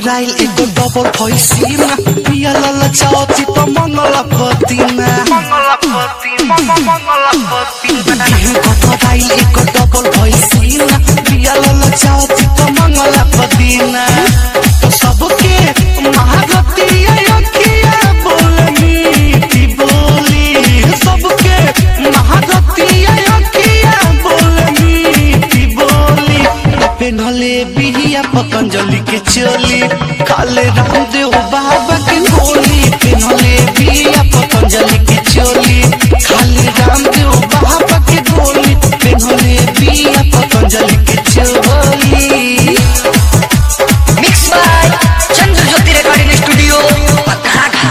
गदराइल एगो डबल भैसीना पिया लाला चावती त मंगला पतिना देह गदराइल एगो डबल भैसीना पिया लाला चावती त मंगला पतिना तो सबके महागती अखिया बोलनी ती बोली सबके महागती अखिया बोलनी ती बोली पेनहले बिहिया पतंजलि के चोली काले रामदेव बाबा के गोली पेनहले बिहिया पतंजलि के चोली काले रामदेव बाबा के गोली पेनहले बिहिया पतंजलि के चोली mix by Chandra Jyoti recording studio पताघा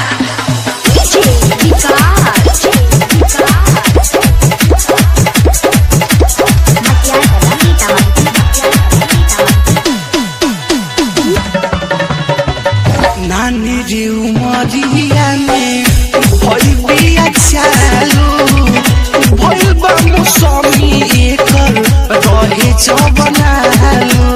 नानी रे उमरिया में भइल बिया चालू भइल बा मौसमी एकर रहे जबनालू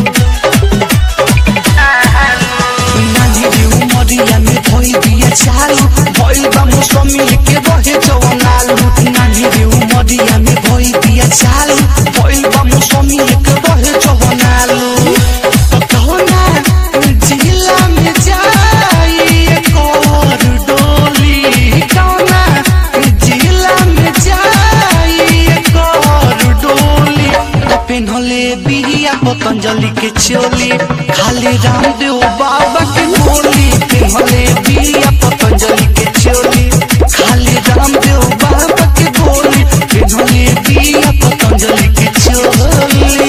नानी रे उमरिया में भइल बिया चालू भइल बा मौसमी के रहे जबनालू नानी रे उमरिया में भइल बिया चालू भइल बा मौसमी के रहे जबनालू कौना जिला में जाई एकर डोली कौना जिला में जाई एकर डोली पेन्हले बिहिया पतंजलि के चोली खाली रामदेव बाबा के गोली पेन्हले बिहिया पतंजलि के चोली खाली रामदेव बाबा के गोली पेन्हले बिहिया पतंजलि के चोली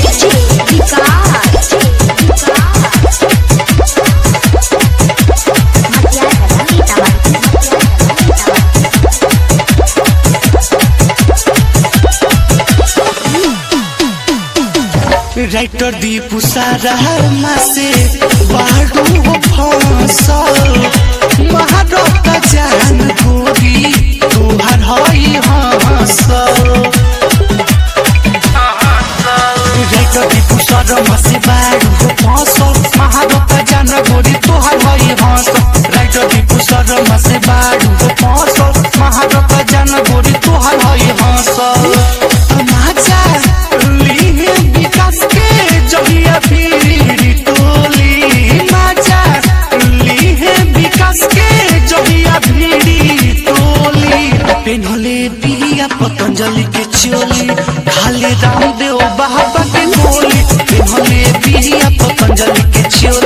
राइटर दीपू सारा मासे बाडू हो फंसल महारत जान गोरी तुहार हई हंसल राइटर दीपू सारा मासे बाडू हो फंसल महारत जान गोरी तुहार हई हंसल राइटर दीपू सारा मासे बाडू हो फंसल महारत जान गोरी तुहार हई हंसल तमाचा लीहे विकास के जहिया फिरी टोली माचा लीहे विकास के जहिया फिरी टोली पेन्हले बिया पतंजलि के चोली खाली रामदेव बाबा के गोली पेन्हले बिया पतंजलि के चोली